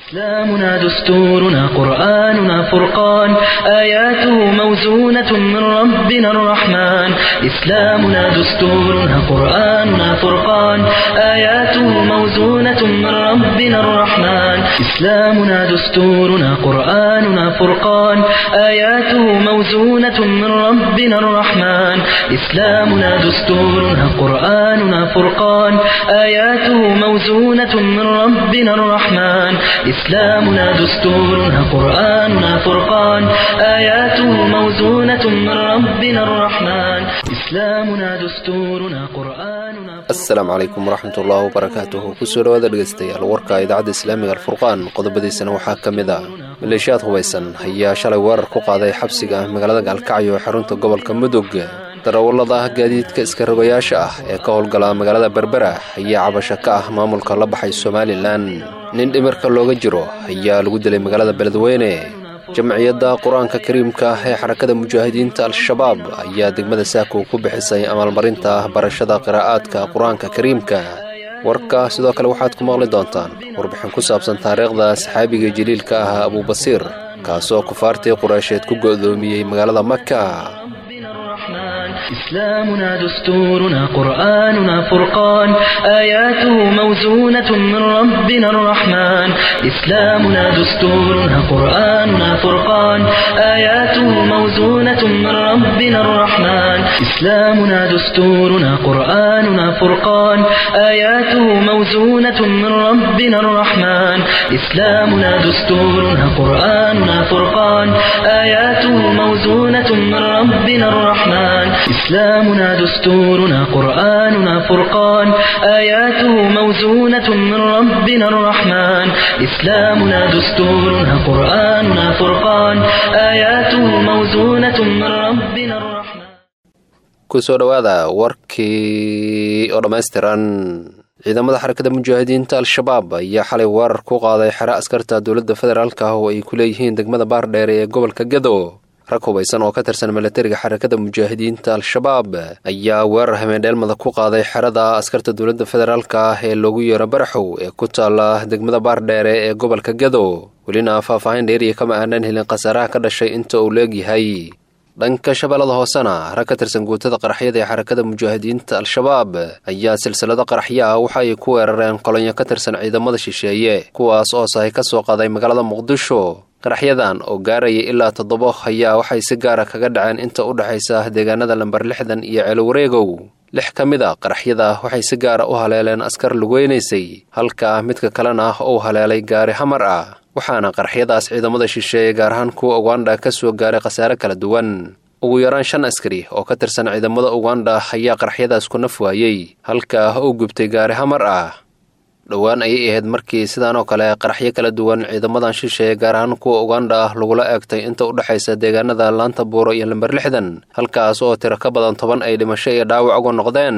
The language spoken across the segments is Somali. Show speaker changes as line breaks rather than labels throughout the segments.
إسلامنا دستورنا قرآننا فرقان آياته موزونة من ربنا الرحمن إسلامنا دستورنا قرآننا فرقان آياته موزونة من ربنا الرحمن إسلامنا دستورنا قرآننا فرقان آياته موزونة من ربنا الرحمن إسلامنا دستورنا قرآننا فرقان آياته موزونة من ربنا الرحمن إسلامنا دستورنا قرآننا فرقان آياته موزونة من ربنا الرحمن إسلامنا دستورنا قرآننا
asalaamu calaykum waraxmat ullaahi wabarakaatuhu kusoo dhawaada dhegeystayaal warka idaacadda islaamiga alfurqaan qodobadiisana waxaa ka mid ah maleeshiyaad hubaysan ayaa shalay weerar ku qaaday xabsiga magaalada gaalkacyo ee xarunta gobolka mudug darawallada gaadiidka iskarogayaasha ah ee ka howlgala magaalada berbera ayaa cabasho ka ah maamulka la baxay somalilan nin dhimirka looga jiro ayaa lagu dilay magaalada beledweyne jamciyadda qur-aanka kariimka ah ee xarakada mujaahidiinta al-shabaab ayaa degmada saako ku bixisay amaalmarinta barashada qiraa'aadka qur-aanka kariimka warka sidoo kale waxaad ku maqli doontaan warbixin ku saabsan taariikhda saxaabiga jaliilka ah abubasiir kaasoo kufaartii qureysheed ku go'doomiyey magaalada maka
إسلامنا دستورنا قرآننا فرقان آياته موزونة من ربنا الرحمن إسلامنا دستورنا قرآننا فرقان آياته موزونة من ربنا الرحمن إسلامنا دستورنا قرآننا فرقان آياته موزونة من ربنا الرحمن إسلامنا دستورنا قرآننا فرقان آياته موزونة من ربنا الرحمن إسلامنا دستورنا قرآننا فرقان آياته موزونة من ربنا الرحمن إسلامنا دستورنا قرآننا فرقان آياته موزونة من ربنا الرحمن
kusoo dhowaada warkii oo dhammaystiran ciidamada xarakada mujaahidiinta al-shabaab ayaa xalay weerar ku qaaday xero askarta dowladda federaalk ah oo ay ku leeyihiin degmada baardheer ee gobolka gedo rag hubaysan oo ka tirsan milatariga xarakada mujaahidiinta al-shabaab ayaa weerar hameendheelmada ku qaaday xerada askarta dowladda federaalk ah ee loogu yeero baraxow ee ku taala degmada baardheere ee gobolka gedo welina faahfaahin dheeriya kama aanan helin khasaaraha ka dhashay inta uu leegyahay dhanka shabeellada hoosena rag ka tirsan guutada qaraxyada ee xarakada mujaahidiinta al-shabaab ayaa silsilado qaraxyo ah waxa ay ku weerareen kolonyo ka tirsan ciidamada shisheeye kuwaas oo sahay ka soo qaaday magaalada muqdisho qaraxyadan oo gaaraya ilaa toddobo ayaa waxay si gaara kaga dhaceen inta u dhexaysa deegaanada lambar lixdan iyo ceelwareegow lix ka mid a qaraxyada waxay si gaara u haleeleen askar lugeynaysay halka midka kalena uu haleelay gaari hamar ah waxaana qaraxyadaas ciidamada shisheeye gaar ahaan kuwa uganda ka soo gaaray khasaare kala duwan ugu yaraan shan askari oo ka tirsan ciidamada uganda ayaa qaraxyadaas ku naf waayey halka uu gubtay gaari hamar ah dhowaan ayay ahayd markii sidaan oo kale qaraxyo kala duwan ciidamadan shisheeye gaar ahaan kuwa uganda ah lagula eegtay inta u dhexaysa deegaanada laanta buuro iyo lamber lixdan halkaas oo tiro ka badan toban ay dhimasho iyo dhaawac uga noqdeen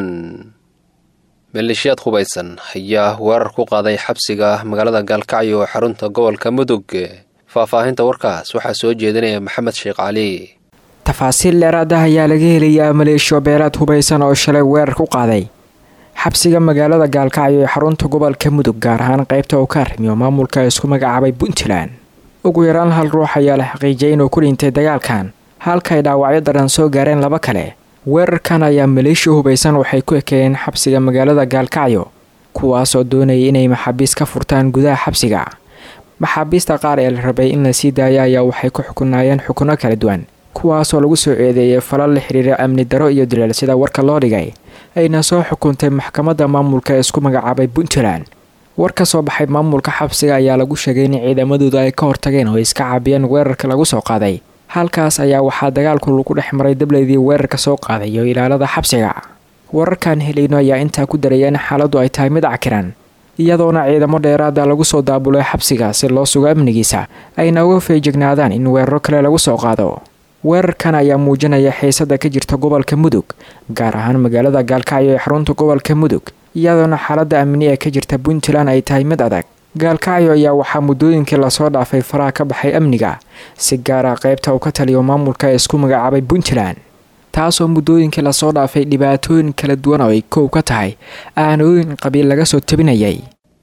maleeshiyaad hubaysan ayaa weerar ku qaaday xabsiga magaalada gaalkacyo ee xarunta gobolka mudug faahfaahinta warkaas waxaa soo jeedinaya maxamed sheekh cali
tafaasiil dheeraad ah ayaa laga helayaa maleeshiyo beelaad hubaysan oo shalay weerar ku qaaday xabsiga magaalada gaalkacyo ee xarunta gobolka mudug gaar ahaan qaybta uu ka arrimiyo maamulka isku magacaabay puntland ugu yaraan hal ruux ayaa la xaqiijiyay inuu ku dhintay dagaalkan halka ay dhaawacyo daran soo gaareen laba kale weerarkan ayaa maleeshiya hubaysan waxay ku ekeeyeen xabsiga magaalada gaalkacyo kuwaasoo doonayay inay maxaabiis ka furtaan gudaha xabsiga maxaabiista qaar ee la rabay in la sii daaya ayaa waxay ku xukunaayeen xukuno kala duwan kuwaasoo lagu soo eedeeyay falal la xiriira amni daro iyo dileel sida warka loo dhigay ayna soo xukuntay maxkamadda maamulka ee isku magacaabay puntland war ka soo baxay maamulka xabsiga ayaa lagu sheegay in ciidamadooda ay ka hortageen oo iska caabiyeen weerarka lagu soo qaaday halkaas ayaa waxaa dagaalku lagu dhex maray dableydii weerarka soo qaaday iyo ilaalada xabsiga wararkan helayno ayaa intaa ku daraya in xaaladdu ay tahay mid cakiran iyadoona ciidamo dheeraada lagu soo daabulay xabsiga si loo sugo amnigiisa ayna uga feejignaadaan in weeraro kale lagu soo qaado weerarkan ayaa muujinaya xiisada ka jirta gobolka mudug gaar ahaan magaalada gaalkacyo ee xarunta gobolka mudug iyadoona xaalada amni ee ka jirta puntland ay tahay mid adag gaalkacyo ayaa waxaa muddooyinkii lasoo dhaafay faraha ka baxay amniga si gaara qaybta uu ka taliyo maamulka ee isku magacaabay puntland taasoo muddooyinkii lasoo dhaafay dhibaatooyin kala duwan oo ay kow ka tahay aanooyin qabiil laga soo tabinayay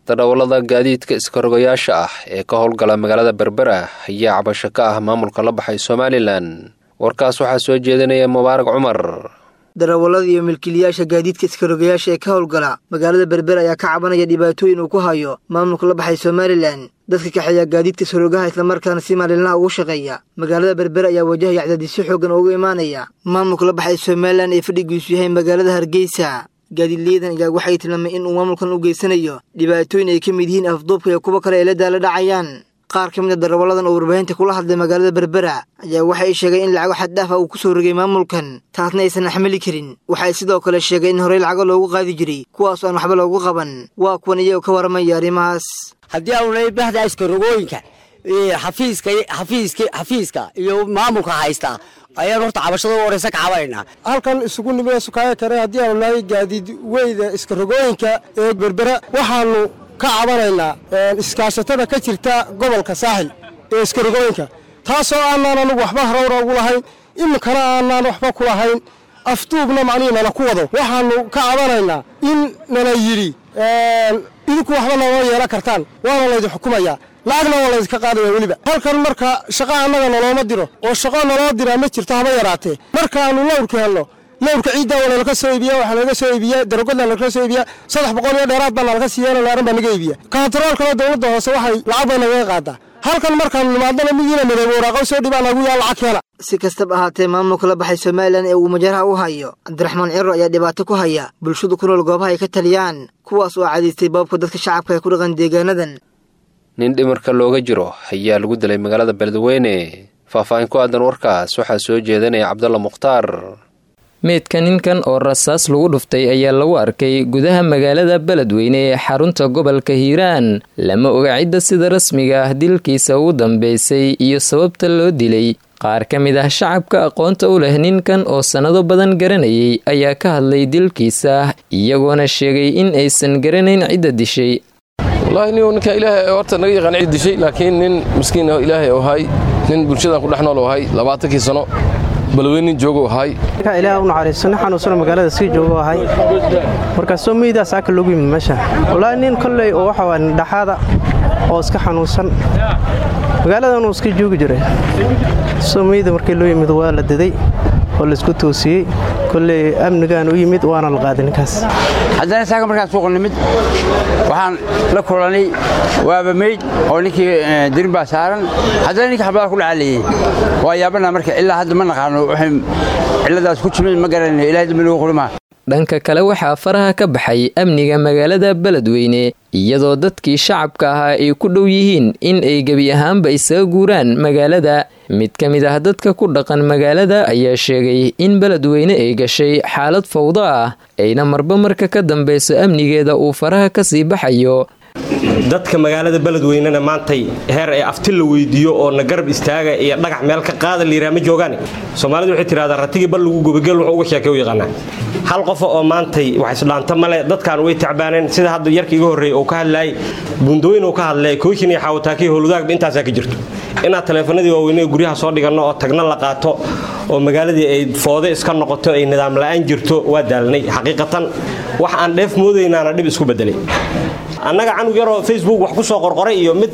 dadhowlada gaadiidka iskarogayaasha ah ee ka howlgala magaalada berbera ayaa cabasho ka ah maamulka la baxay somalilan warkaas waxaa soo jeedinaya mubaarak cumar
darawallada iyo milkiilayaasha gaadiidka iskarogayaasha ee ka howlgala magaalada berber ayaa ka cabanaya dhibaatooyin uu ku hayo maamulka la baxay somalilan dadka kaxeeya gaadiidka iskarogaha islamarkaana si maalinlaha ugu shaqeeya magaalada berber ayaa wajahaya cadaadisyo xoogan oo uga imaanaya maamulka la baxay somalilan ee fadhigiisu yahay magaalada hargeysa gaadiidlayadan ayaa waxay tilmaamay in uu maamulkan u geysanayo dhibaatooyin ay ka mid yihiin afduubka iyo kuwo kale ay la daala dhacayaan qaar ka mid a darawalladan oo warbaahinta kula hadlay magaalada berbera ayaa waxay sheegeen in lacago xaddhaaf ah uu ku soo rogay maamulkan taasna aysan axmali karin waxay sidoo kale sheegeen in horey lacago loogu qaadi jiray kuwaas aan waxba loogu qaban waa kuwan iyagoo ka waramaya arrimahaas
haddii aanu bahda iskarogooyinka xafiiska xafiiska xafiiska iyo maamulka haysta ayaan horta cabashada u horeysa ka cabanayna
halkan isugu nimida sukaayo kare haddii aanu nahay gaadiid weyda iskarogooyinka ee berbera waxaanu ka cabanaynaa iskaashatada ka jirta gobolka saaxil ee iskarogooyinka taasoo aanaan anugu waxba harowra ugu lahayn iminkana aanaan waxba ku lahayn afduubna macnihii nala ku wado waxaanu ka cabanaynaa in nala yidhi idinku waxba naloo yeelan kartaan waana laydin xukumayaa lacagna waa laydinka qaadaya weliba halkan marka shaqa annaga nalooma diro oo shaqo naloo diraa ma jirto haba yaraatee markaanu lawrka helno lawrka ciiddaa waa nalaka soo iibiya waxaa nalaga soo iibiya darogodna nalaka soo iibiya saddex boqol iyo dheeraad baa nalaka siiyeeno laaran baa naga iibiya kontaroolkana dowladda hoose waxay lacag bay nagaga qaadaa halkan markaanu nimaadana midiina midoobe waraaqo soo dhibaa nagu yaa lacag keena
si kastaba ahaatee maamulka la baxay somalilan ee uu majaraha u hayo cabdiraxmaan ciro ayaa dhibaato ku haya bulshadu ku nool goobaha ay ka taliyaan kuwaas oo cadaystay boobka dadka shacabka ee ku dhaqan deegaanadan
nin dhimarka looga jiro ayaa lagu dilay magaalada beledweyne faahfaahin ku aadan warkaas waxaa soo jeedanaya cabdalla mukhtaar
meydka ninkan oo rasaas lagu dhuftay ayaa lagu arkay gudaha magaalada beledweyne ee xarunta gobolka hiiraan lama oga cidda sida rasmiga ah dilkiisa ugu dambeysay iyo sababta loo dilay qaar ka mid ah shacabka aqoonta u leh ninkan oo sannado badan garanayay ayaa ka hadlay dilkiisa iyagoona sheegay in aysan garanayn cidda dishay
wallaahi nin ninka ilaahay horta naga yaqaan cid dishay laakiin nin miskiin oo ilaahay oo ahay nin bulshadan ku dhex nool oo ahay labaatankii sano balweynin joogo ahay
ninka ilaah u naxariisto nin xanuunsano magaalada sii joogo ahay markaasoo meydaas aka loogu yimid meesha wallaahi nin kolley oo waxa waa dhaxaada oo iska xanuunsan magaaladanuu iska joogi jiray soo meyda markii loo yimid waa la daday oo laisku toosiyey kolley amnigaan u yimid waana la qaaday ninkaas
haddana saaga markaan suuqa nimid waxaan la kulanay waaba meyd oo ninkii dirin baa saaran haddana ninka xabada ku dhacaalayey waa yaabana marka ilaa hadda ma naqaano waxay cilladaas ku timid ma garanayno ilahay dambi lagu qurimaa
dhanka kale waxaa faraha ka baxay amniga magaalada beledweyne iyadoo dadkii shacabka ahaa ay ku dhow yihiin in ay gebi ahaanba isaga guuraan magaalada mid ka mid ah dadka ku dhaqan magaalada ayaa sheegay in beledweyne ay gashay xaalad fawdo ah ayna marba marka ka dambeyso amnigeeda uu faraha kasii baxayo
dadka magaalada beledweynena maantay heer ee afti la weydiiyo oo na garab istaaga iyo dhagax meel ka qaada layidhaha ma joogaane soomaalidu waxay tidhahdaa ratigii bal lagu gubageel wuxuu uga sheekay u yaqaanaa hal qofa oo maantay wax isdhaanta male dadkan way tacbaaneen sida hadda yarka iga horreeyay uu ka hadlaayay buundooyin uu ka hadlay kooshin iyo xaawataakii howladaagba intaasaa ka jirto inaad taleefanadii waaweynee guryaha soo dhiganno oo tagna la qaato oo magaaladii ay foode iska noqoto ay nidaam la'aan jirto waa daalnay xaqiiqatan wax aan dheef moodaynaana dhib isku bedelay annaga canug yaroo facebook wax ku soo qorqoray iyo mid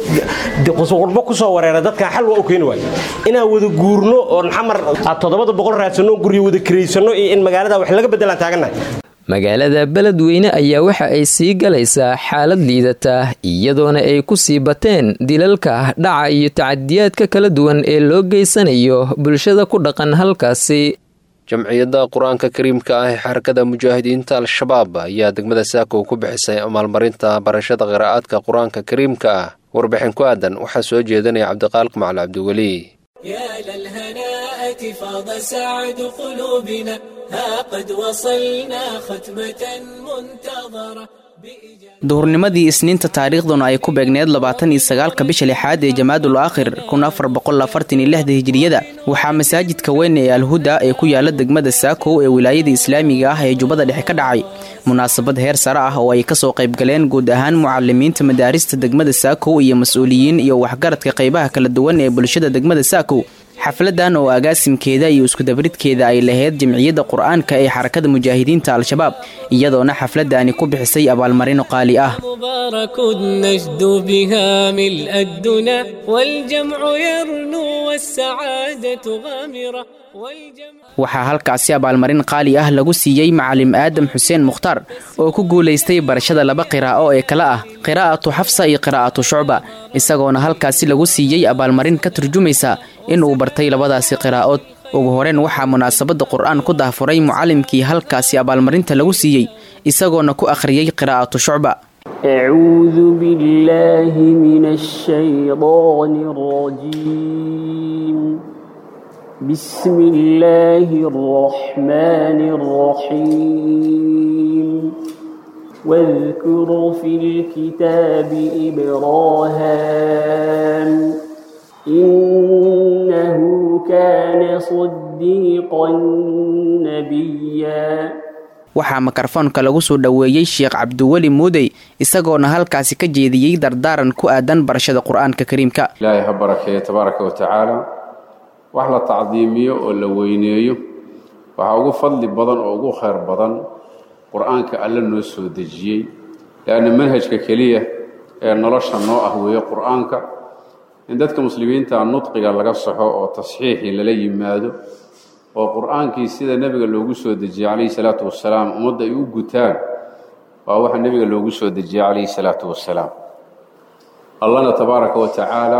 qurbo ku soo wareera dadkan xal waa u keeni waay inaan wada guurno oon xamar aad toddobada boqol raadsanno guryo wada kiraysanno iyo in magaalada wax laga beddelaan taagannahay
magaalada beledweyne ayaa waxa ay sii galaysaa xaalad liidata iyadoona ay ku sii bateen dilalka dhaca iyo tacadiyaadka kala duwan ee loo geysanayo bulshada ku dhaqan halkaasi
jamciyadda qur-aanka kariimka ah ee xarakada mujaahidiinta al-shabaab ayaa degmada saako ku bixisay maalmarinta barashada qiraa'aadka qur-aanka kariimka ah warbixin ku aadan waxaa soo jeedanaya cabdiqaaliq macali cabdiweli
يا للهناءة فاض سعد قلوبنا ها قد وصلنا ختمة منتظرة
duhurnimadii isniinta taariikhduna ay ku beegneed labaatan iyo sagaalka bisha lixaad ee jamaadul aakhir kun afar boqol afartan iyo lixda hijiriyada waxaa masaajidka weyn ee alhuda ee ku yaala degmada saakow ee wilaayada islaamiga ah ee jubbada dhexe ka dhacay munaasabad heer sare ah oo ay kasoo qaybgaleen guud ahaan mucalimiinta madaarista degmada saakow iyo mas-uuliyiin iyo waxgaradka qaybaha kala duwan ee bulshada degmada saakow xafladan oo agaasimkeeda iyo iskudabridkeeda ay lahayd jamciyadda qur-aanka ee xarakada mujaahidiinta al-shabaab iyadoona xafladani ku bixisay abaalmarino qaali ah
مبارك نجد بها ملء الدنا والجمع يرنو والسعادة غامرة والجمع
waxaa halkaasi abaalmarin qaali ah lagu siiyey macalim aadam xuseen mukhtaar oo ku guulaystay barashada laba qiraa'o ee kale ah qiraa'atu xafsa iyo qiraa'atu shucba isagoona halkaasi lagu siiyey abaalmarin ka turjumaysa inuu bartay labadaasi qiraa'ood ugu horeen waxaa munaasabadda qur'aan ku dahfuray mucallimkii halkaasi abaalmarinta lagu siiyey isagoona ku akhriyey qiraa'atu shucba
أعوذ بالله من الشيطان الرجيم بسم الله الرحمن الرحيم واذكر في الكتاب إبراهام إنه كان صديقا نبيا
waxaa mikrofoonka lagu soo dhoweeyey sheekh cabdiweli muudey isagoona halkaasi ka jeediyey dardaaran ku aadan barashada qur-aanka kariimka
ilaahay ha barakeeyo tabaaraka wa tacaala wax la tacdiimiyo oo la weyneeyo waxaa ugu fadli badan oo ugu khayr badan qur-aanka alle noo soo dejiyey leanna manhajka keliya ee nolosha noo ah weeye qur-aanka in dadka muslimiinta nudqiga laga saxo oo tasxiixii lala yimaado oo qur-aankii sida nebiga loogu soo dejiyey calayhi salaatu wasalaam ummadda ay u gutaan waa waxa nebiga loogu soo dejiyey calayhi salaatu wasalaam allahna tabaaraka wa tacaala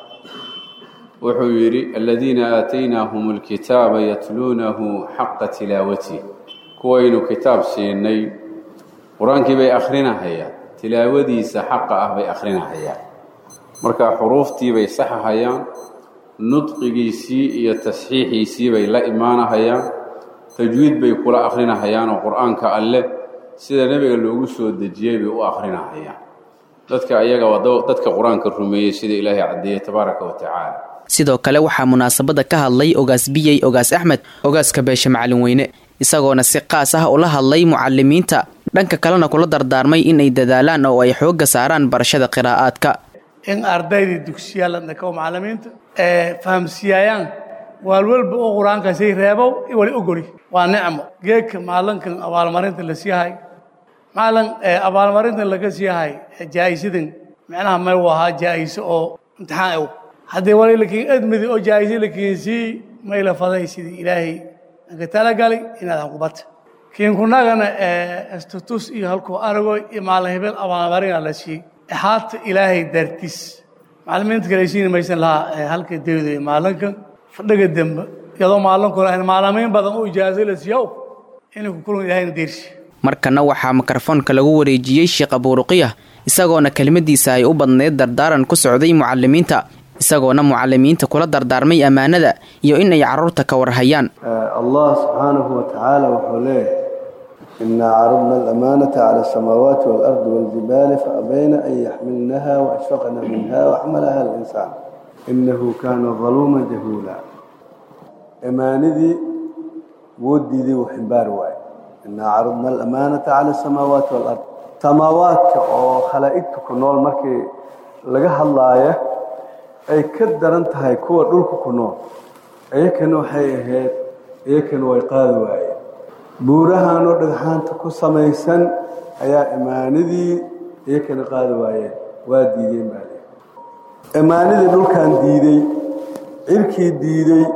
wuxuu yidhi aladiina aataynaahum alkitaaba yatluunahu xaqa tilaawatih kuwaynu kitaab siinay qur-aankii bay akhrinahayaan tilaawadiisa xaqa ah bay akhrinahayaan marka xuruuftii bay saxahayaan nudqigiisii iyo tasxiixiisii bay la imaanahayaan tajwiid bay kula akhrinahayaan oo qur-aanka alleh sida nebiga loogu soo dejiyey bay u akhrinahayaan dadka ayaga waa dadka qur-aanka rumeeyey sida ilaahay caddeeyey tabaaraka wa tacaala
sidoo kale waxaa munaasabadda ka hadlay ogaas biyey ogaas axmed ogaaska beeshe macalin weyne isagoona si qaas ah ula hadlay mucalimiinta dhanka kalena kula dardaarmay inay dadaalaan oo ay xoogga saaraan barashada qiraa'aadka
in ardaydii dugsiyaal dhako macalimiinta ee fahamsiiyayaan waalwalba oo qur-aankaasay reebow wali ogoli waa nicmo geedka maalinkan abaalmarinta la siiyahay maalin abaalmarintan laga siiyahay jaa'isadan micnaha may u ahaa jaa'iso oo imtixaan ew haddii wali lakiin edmidi oo jaa'isa lakiinsii may la faday sidii ilaahay anka talagalay inaad hanqubata kiinkunagana status iyo halkuu aragoy iyo maalin hebel abaalmarina la siiyey haata ilaahay dartiis macalimiinta kale siin maysan lahaa halka dawda maalinka fadhiga dambe iyadoo maalinkuna ahayn maalimiin badan oo ijaazo la siiyow inay ku kulan ilahayna deersi
markana waxaa mikrofoonka lagu wareejiyey sheekh abuuruqiyah isagoona kelimadiisa ay u badneyd dardaaran ku socday mucalimiinta isagoona mucalimiinta kula dardaarmay ammaanada iyo in ay carruurta ka warhayaan
allah subxaanahu wa tacaala wuxuu leeyahay إنا عرضنا الأمانة على السماوات والأرض والجبال فأبين أن يحملنها وأشفقن منها وحملها الإنسان إنه كان ظلوما جهولا إماندي ودي ذي وحبار واي إنا عرضنا الأمانة على السماوات والأرض سماوات أو خلائقك كنول مركي لقاها الله أي كدر أنت هاي كوة دولك كنول أي كانوا حي هيد أي كانوا يقاذوا واي buurahanoo dhagxaanta ku samaysan ayaa imaanadii iyakana qaadi waayeen waa diideen baa le imaanadii dhulkan diidey cirkii diidey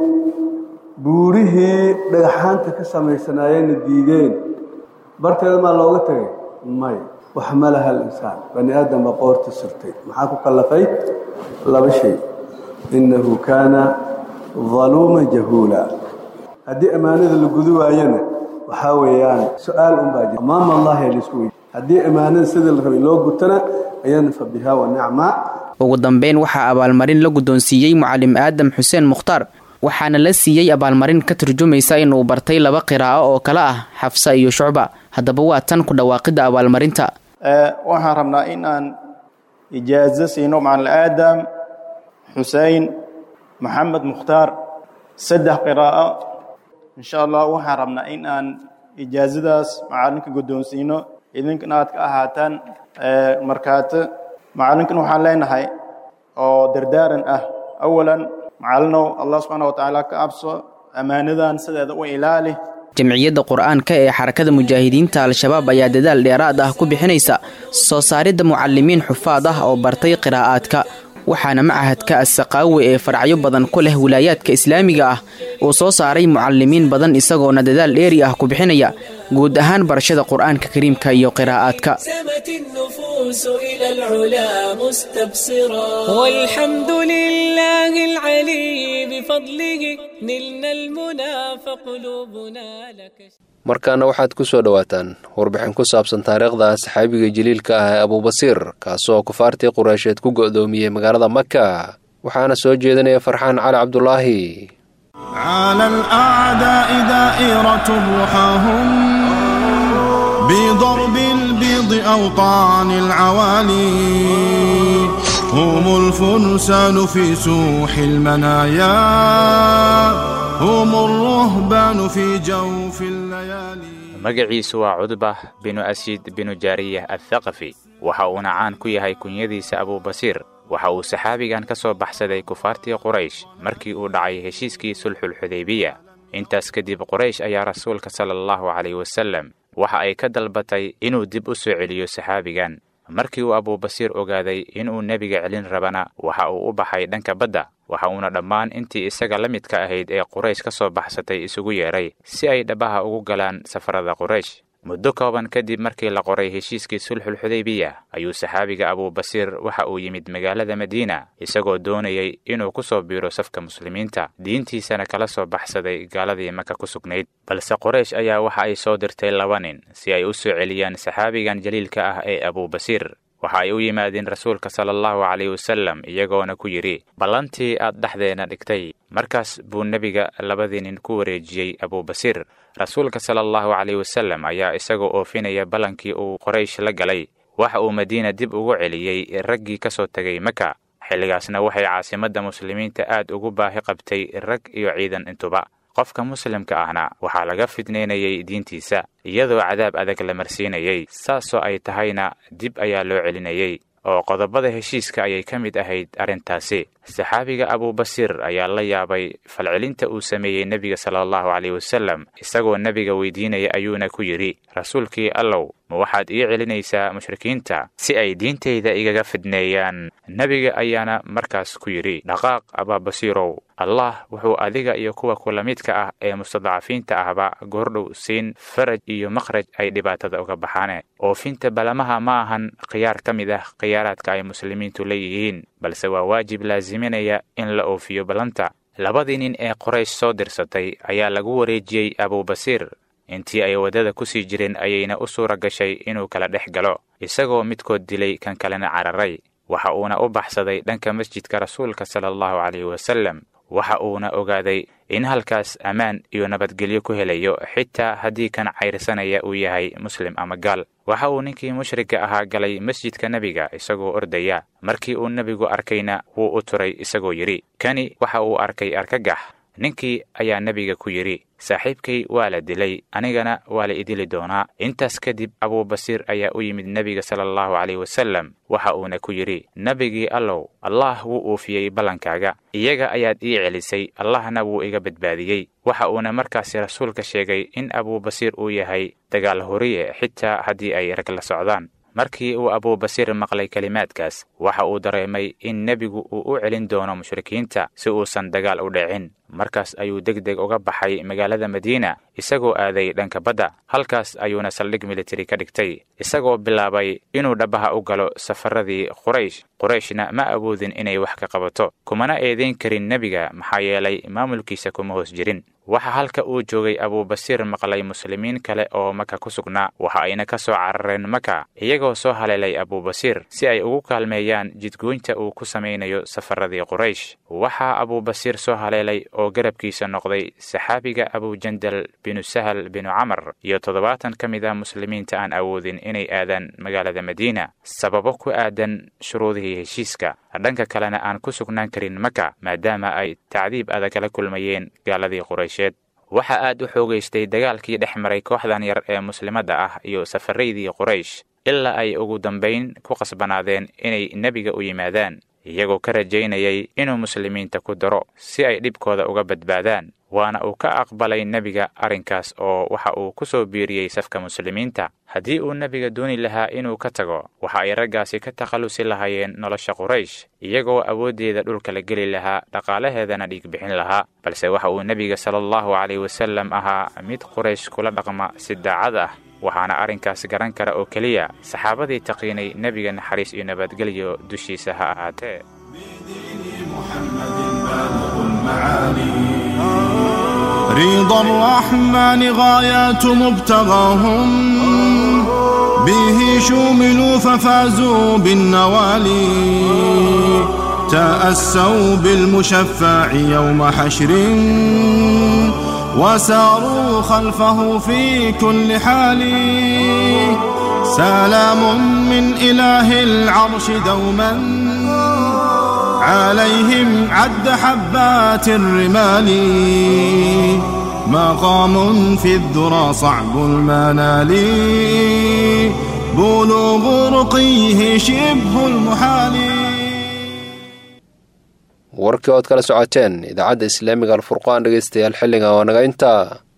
buurihii dhagxaanta ka samaysanaayeenna diideen barteeda maa looga tegay may waxmalaha alinsaan bani aadam baa qoorta surtay maxaa ku kallafay laba shay innahu kaana daluuma jahuula haddii ammaanada la gudu waayana waxaa weeyaan su-aal unbaa jira amaama allahi laisku weydiy haddii ammaanada sidii la rabay loo gutana ayana fa bihaa wa nicma
ugu dambeyn waxaa abaalmarin la guddoonsiiyey mucalim aadam xuseen mukhtaar waxaana la siiyey abaalmarin ka turjumaysa inuu bartay laba qiraa'o oo kale ah xafsa iyo shucba haddaba waa tan ku dhawaaqidda abaalmarinta
waxaan rabnaa in aan ijaazo siino macalin aadam xusein maxamed mukhtaar saddex qiraa'o insha allah waxaan rabnaa in aan ijaazadaas macalinka guddoonsiino idinkana aad ka ahaataan markaato macalinkan waxaan leenahay oo dardaaran ah awalan macallinow allah subxaana wa tacaala ka abso ammaanadan sideeda u ilaali
jamciyadda qur-aanka ee xarakada mujaahidiinta al-shabaab ayaa dadaal dheeraad ah ku bixinaysa soo saaridda mucalimiin xufaad ah oo bartay qiraa'aadka waxaana machadka assaqaawe ee faracyo badan ku leh wilaayaadka islaamiga ah uu soo saaray mucalimiin badan isagoona dadaal dheeri ah ku bixinaya guud ahaan barashada qur-aanka kariimka iyo qiraa'aadka
سمت النفوس إلى العلا مستبصرا والحمد لله العلي بفضله نلنا المنى فقلوبنا لك
markaana waxaad ku soo dhowaataan warbixin ku saabsan taariikhda saxaabiga jaliilka ah ee abuubasiir kaasoo kufaartii qureysheed ku go'doomiyey magaalada maka waxaana soo jeedinaya farxaan cali cabdulaahi
على الأعداء دائرة رحاهم بضرب البيض أوطان العوالي هم الفرسان في سوح المنايا هم الرهبان في جوف الليالي
magaciisu waa cudbah binu asiid binu jaariyah athaqafi waxa uuna caan ku yahay kunyadiisa abuubasiir waxa uu saxaabigan ka soo baxsaday kufaartii quraysh markii uu dhacay heshiiskii sulxulxudaybiya intaas kadib quraysh ayaa rasuulka sala allahu calayh wasallam waxa ay ka dalbatay inuu dib u soo celiyo saxaabigan markii uu abuubasiir ogaaday inuu nebiga celin rabana waxa uu u baxay dhanka badda waxa uuna dhammaan intii isaga la midka ahayd ee quraysh ka soo baxsatay isugu yeedhay si ay dhabaha ugu galaan safarada quraysh muddo kooban kadib markii la qoray heshiiskii sulxulxudaybiya ayuu saxaabiga abuubasiir waxa uu yimid magaalada madiina isagoo doonayay inuu ku soo biiro safka muslimiinta diintiisana kala soo baxsaday gaaladii maka ku sugnayd balse qoraysh ayaa waxa ay soo dirtay laba nin si ay u soo celiyaan saxaabigan jaliilka ah ee abuubasiir waxa ay u yimaadeen rasuulka sala allahu calayh wasallam iyagoona ku yidhi ballantii aad dhexdeena dhigtay markaas buu nebiga labadii nin ku wareejiyey abuubasiir rasuulka sala allahu calayh wasallam ayaa isagoo oofinaya ballankii uu qoraysh la galay waxa uu madiina dib ugu celiyey raggii ka soo tegay maka xilligaasna waxay caasimadda muslimiinta aad ugu baahi qabtay rag iyo ciidan intuba qofka muslimka ahna waxaa laga fidnaynayay diintiisa iyadoo cadaab adag la marsiinayay saasoo ay tahayna dib ayaa loo celinayay oo qodobada heshiiska ayay ka mid ahayd arrintaasi saxaabiga abuubasiir ayaa la yaabay falcelinta uu sameeyey nebiga sala allahu caleyh wasallam isagoo nebiga weydiinaya ayuuna ku yidhi rasuulkii allow ma waxaad ii celinaysaa mushrikiinta si ay diintayda igaga fidneeyaan nebiga ayaana markaas ku yidhi dhaqaaq abaabasiirow allah wuxuu adiga iyo kuwa kula midka ah ee mustadcafiinta ahba goordhow siin faraj iyo makhraj ay dhibaatada uga baxaane oofinta balamaha ma ahan khiyaar ka mid ah khiyaaraadka ay muslimiintu leeyihiin balse waa waajib laasiminaya in la oofiyo ballanta labadii nin ee qoraysh soo dirsatay ayaa lagu wareejiyey abuubasiir intii ay waddada ku sii jireen ayayna u suura gashay inuu kala dhex galo isagoo midkood dilay kan kalena cararay waxa uuna u baxsaday dhanka masjidka rasuulka sala allahu caleyhi wasallam waxa uuna ogaaday in halkaas ammaan iyo nabadgelyo ku helayo xitaa haddii kan cayrsanaya uu yahay muslim ama gaal waxa uu ninkii mushrigga ahaa galay masjidka nebiga isagoo ordaya markii uu nebigu arkayna wuu u turay isagoo yidhi kani waxa uu arkay argagax ninkii ayaa nebiga ku yidhi saaxiibkay waa la dilay anigana waa la idili doonaa intaas kadib abuubasiir ayaa u yimid nebiga sala allahu caleyh wasallam waxa uuna ku yidhi nebigii allow allah wuu uufiyey ballankaaga iyaga ayaad ii celisay allahna wuu iga badbaadiyey waxa uuna markaasi rasuulka sheegay in abuubasiir uu yahay dagaal horiye xitaa haddii ay rag la socdaan markii uu abuubasiir maqlay kelimaadkaas waxa uu dareemay in nebigu uu u celin doono mushrikiinta si uusan dagaal u dhicin markaas ayuu deg deg uga baxay magaalada madiina isagoo aaday dhanka badda halkaas ayuuna saldhig militari ka dhigtay isagoo bilaabay inuu dhabaha u galo safaradii quraysh qurayshna ma awoodin inay wax ka qabato kumana eedayn karin nebiga maxaa yeelay maamulkiisa kuma hoos jirin waxa halka uu joogay abuubasiir maqlay muslimiin kale oo maka ku sugnaa waxa ayna ka soo carareen maka iyagoo soo haleelay abuubasiir si ay ugu kaalmeeyaan jidgoynta uu ku samaynayo safaradii quraysh waxaa abuubasiir soo haleelay oo garabkiisa noqday saxaabiga abujandal binu sahal binu camar iyo toddobaatan ka mid ah muslimiinta aan awoodin inay aadaan magaalada madiina sababo ku aadan shuruudihii heshiiska dhanka kalena aan ku sugnaan karin maka maadaama ay tacdiib adag la kulmayeen gaaladii quraysheed waxaa aad u xoogaystay dagaalkii dhex maray kooxdan yar ee muslimadda ah iyo safaraydii quraysh ilaa ay ugu dambayn ku qasbanaadeen inay nebiga u yimaadaan iyagoo ka rajaynayay inuu muslimiinta ku daro si ay dhibkooda uga badbaadaan waana uu ka aqbalay nebiga arrinkaas oo waxa uu ku soo biiriyey safka muslimiinta haddii uu nebiga dooni lahaa inuu ka tago waxa ay raggaasi ka takhallusi lahaayeen nolosha quraysh iyagoo awooddeeda dhulka la geli lahaa dhaqaalaheedana dhiig bixin lahaa balse waxa uu nebiga sala allahu calayh wasallam ahaa mid quraysh kula dhaqma si daacad ah waxaana arrinkaas garan kara oo keliya saxaabadii taqiinay nebiga naxariis iyo nabadgelyo dushiisa ha ahaatee
رضا الرحمن غايات مبتغاهم به شوملوا ففازوا بالنوالي تأسوا بالمشفع يوم حشر وساروا خلفه في كل حال سلام من إله العرش دوما عليهم عد حبات الرمال مقام في الذرى صعب المنال بلوغ رقيه شبه المحال
warkii ood kala socoteen idaacadda islaamiga alfurqaan dhegaystayaal xilliga oo naga intaa